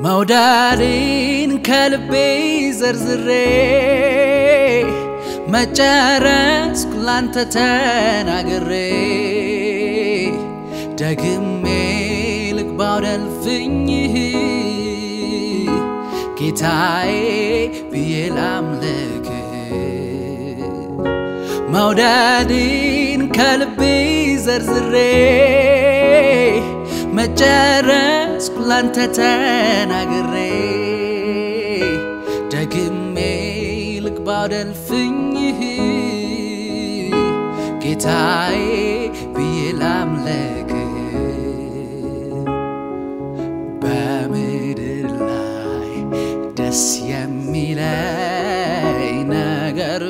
መውደድን ከልቤ ዘርዝሬ መጨረስኩ ላንተ ተናግሬ ደግሜ ልግባው ደልፍኝህ ጌታዬ ብዬ ላምልክህ መውደድን ከልቤ ዘርዝሬ መጨረስኩ ላንተ ተናግሬ ደግሜ ልግባው ደልፍኝህ ጌታዬ ብዬ ላምልክህ በምድር ላይ ደስ የሚለኝ ነገር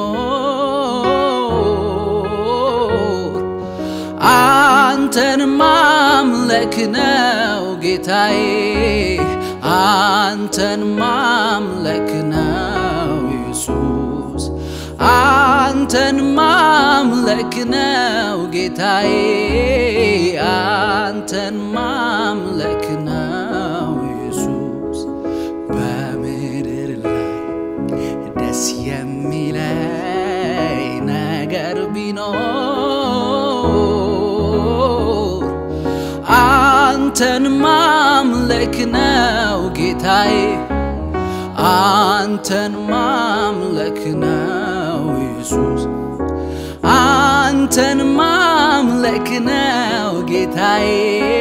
ቢኖር አንተን ማምለክ ነው ጌታዬ፣ አንተን ማምለክ ነው ኢየሱስ፣ አንተን ማምለክ ነው ጌታዬ፣ አንተን ማምለክ ነው ኢየሱስ። በምድር ላይ ደስ የሚለኝ ነገር ቢኖር አንተን ማምለክ ነው ጌታዬ፣ አንተን ማምለክ ነው ኢየሱስ፣ አንተን ማምለክ ነው ጌታዬ፣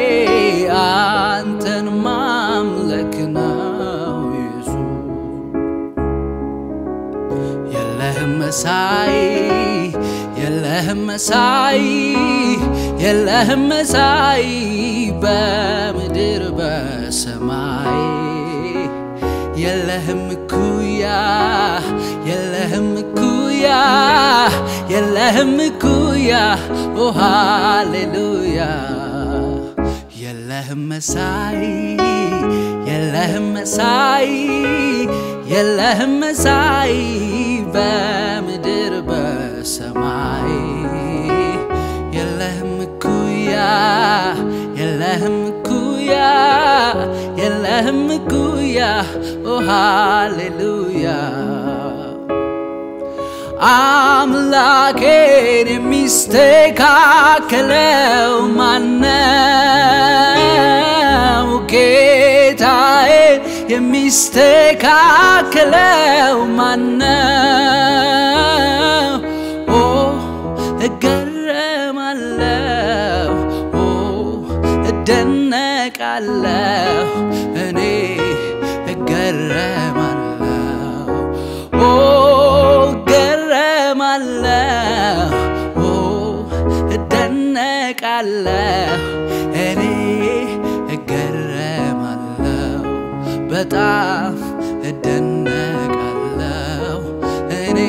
አንተን ማምለክ ነው ኢየሱስ። የለህም መሳይ የለህም መሳይ የለህም መሳይ በምድር በሰማይ የለህም እኩያ የለህም እኩያ የለህም እኩያ ኦ ሃሌሉያ የለህም መሳይ የለህም መሳይ የለህም መሳይ በምድር በሰማይ የለህም እኩያ የለህም እኩያ የለህም እኩያ ኦ ሃሌሉያ አምላኬን የሚስተካከለው ማነው? ጌታዬን የሚስተካከለው ማነው? ኦ እገረማለሁ፣ ኦ እደነቃለሁ፣ እኔ እገረማለሁ፣ ኦ እገረማለሁ፣ ኦ እደነቃለሁ፣ እኔ እገረማለሁ፣ በጣም እደነቃለሁ፣ እኔ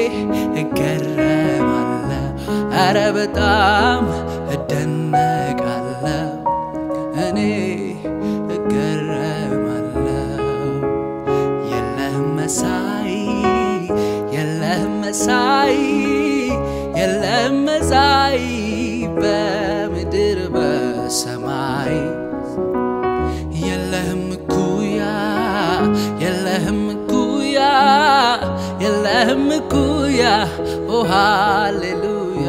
እገረማለሁ፣ ኧረ በጣም እደነቃለሁ፣ እኔ እገረማለሁ። የለህም መሳይ የለህም መሳይ የለህም መሳይ በምድር በሰማይ የለህም እኩያ የለህም እኩያ የለህም እኩያ ኦ ሃሌሉያ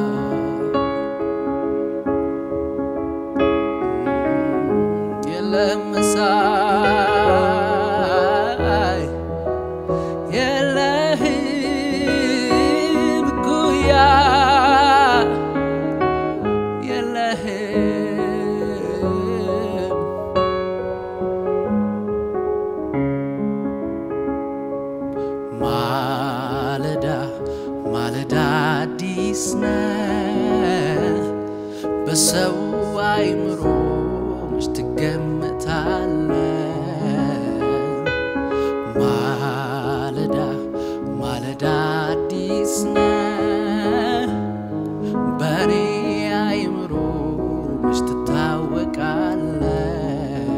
የለህም መሳይ የለህም እኩያ የለህም ማለዳ ማለዳ አዲስ ነህ በሰው አይምሮ መች ትገምታለህ? ማለዳ ማለዳ አዲስ ነህ በእኔ አይምሮ መች ትታወቃለህ?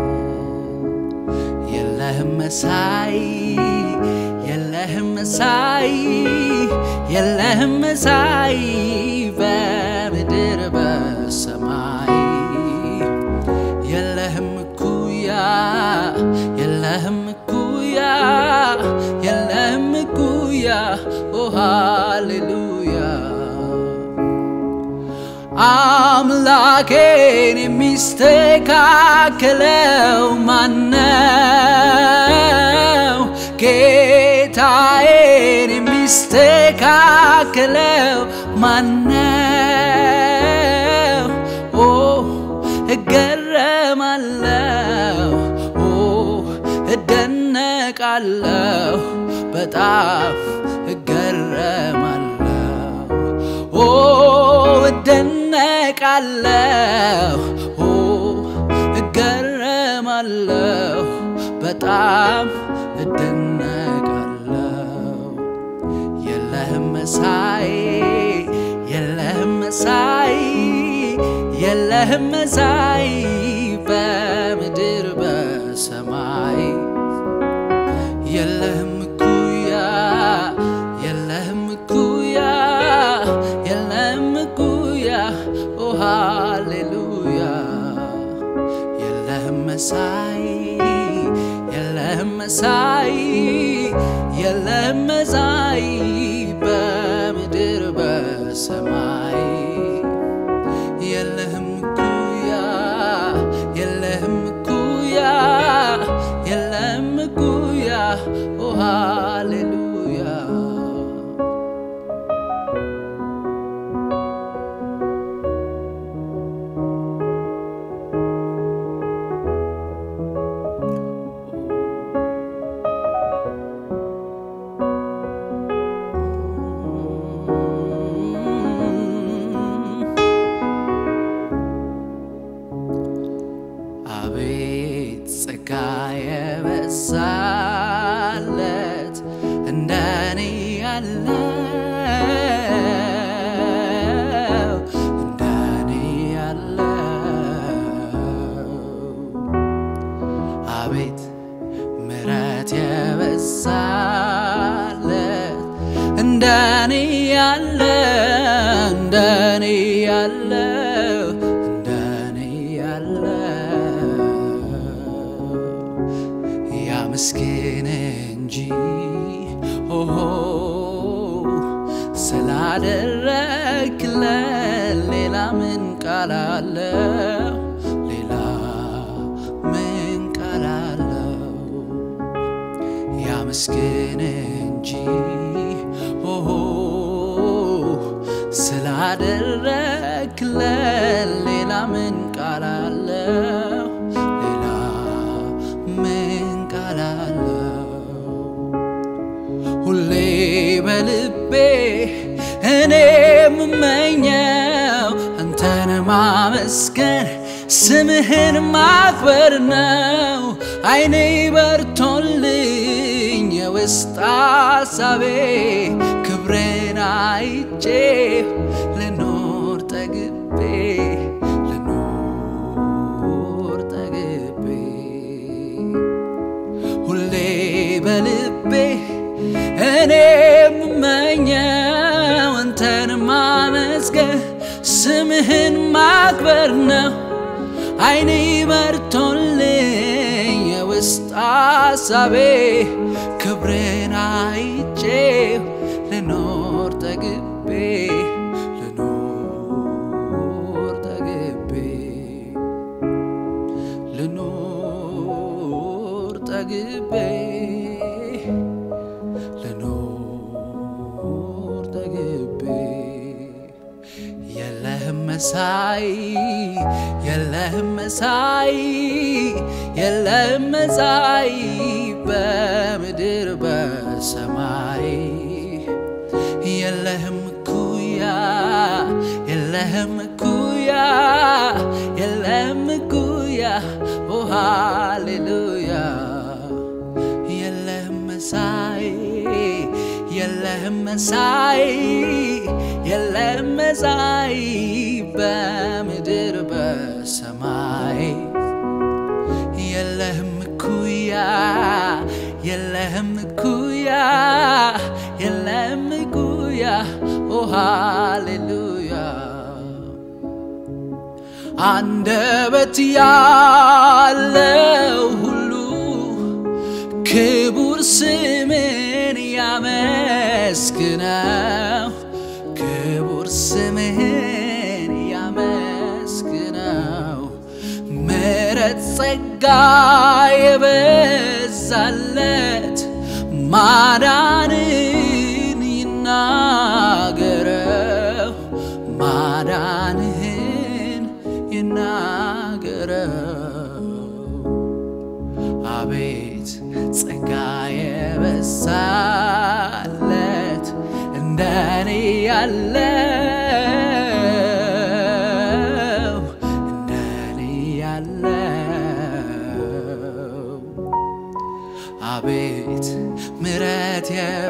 የለህም መሳይ የለህም መሳይ የለህም መሳይ በምድር በሰማይ የለህም እኩያ ሃሌሉያ አምላኬን የሚስተካከለው ማነው? ጌታዬን የሚስተካከለው ማነው? ኦ እገረማለሁ፣ ኦ እደነቃለሁ፣ በጣም እገረማለሁ፣ ኦ እደነቃለሁ፣ ኦ እገረማለሁ፣ በጣም እደነቃለሁ። የለህም መሳይ የለህም መሳይ የለህም መሳይ በምድር በሰማይ የለህም እኩያ የለህም እኩያ የለህም እኩያ ኦ ሃሌሉያ የለህም መሳይ የለህም መሳይ የለህም መሳይ በምድር በሰማይ የለህም እኩያ የለህም እኩያ የለህም እኩያ ኦ ሃሌሉያ አቤት ጸጋ የበዛለት እንደኔ ያለው እንደኔ ያለው አቤት ምሕረት የበዛለት እንደኔ ያለ እንደኔ ያለው እንደኔ ያለው ያመስግን እንጂ ኦሆ ስላደረግለት ሌላ ምን ቃል አለው? ሌላ ምን ቃል አለው? ያመስግን እንጂ ኦሆ ስላደረግለት ሌላ ምን ቃል አለው? ሌላ ምን ቃል አለው? ሁሌ በልቤ እኔ የምመኘው አንተን ማመስገን ስምህን ማክበር ነው። አይኔ በርቶልኝ የውስጥ አሳቤ ክብርን አይቼ ልኖር ጠግቤ ልኖር ጠግቤ ሁሌ በልቤ እኔ የምመኘው አንተን ማመስገን ስምህን ማክበር ነው። አይኔ በርቶልኝ የውስጥ አሳቤ ክብርን አይቼ ልኖር ጠግቤ ልኖር ጠግቤ ልኖር ጠግቤ ልኖር ጠግቤ የለህም መሳይ የለህም መሳይ የለህም መሳይ በምድር በሰማይ የለህም እኩያ የለህም እኩያ የለህም እኩያ ኦ ሃሌሉያ የለህም መሳይ የለህም መሳይ የለህም መሳይ በምድር በሰማይ የለህም እኩያ የለህም እኩያ የለህም እኩያ ኦ ሃሌሉያ አንደበት ያለው ሁሉ ክቡር ስምን ስምህን ያመስግነው ክቡር ስምህን ያመስግነው ምሕረት ጸጋ የበዛለት ማዳንን ይናገረው ማዳንህን ይናገረው አቤት ጸጋ የበዛለት እንደኔ ያለው እንደኔ ያለው አቤት ምሕረት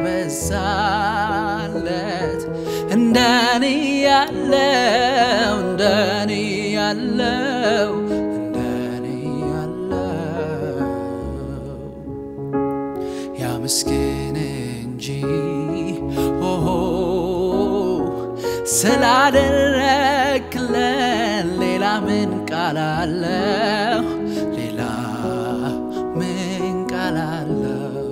የበዛለት እንደኔ ያለው እንደኔ ያለው እንደኔ ያለው ያመስግን እንጂ ኦሆ ስላደረክለን ሌላ ምን ቃል አለው? ሌላ ምን ቃል አለው?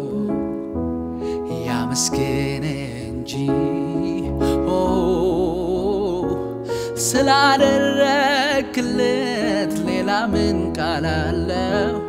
ያመስግን እንጂ ኦ ስላደረክለት ሌላ ምን ቃል አለው?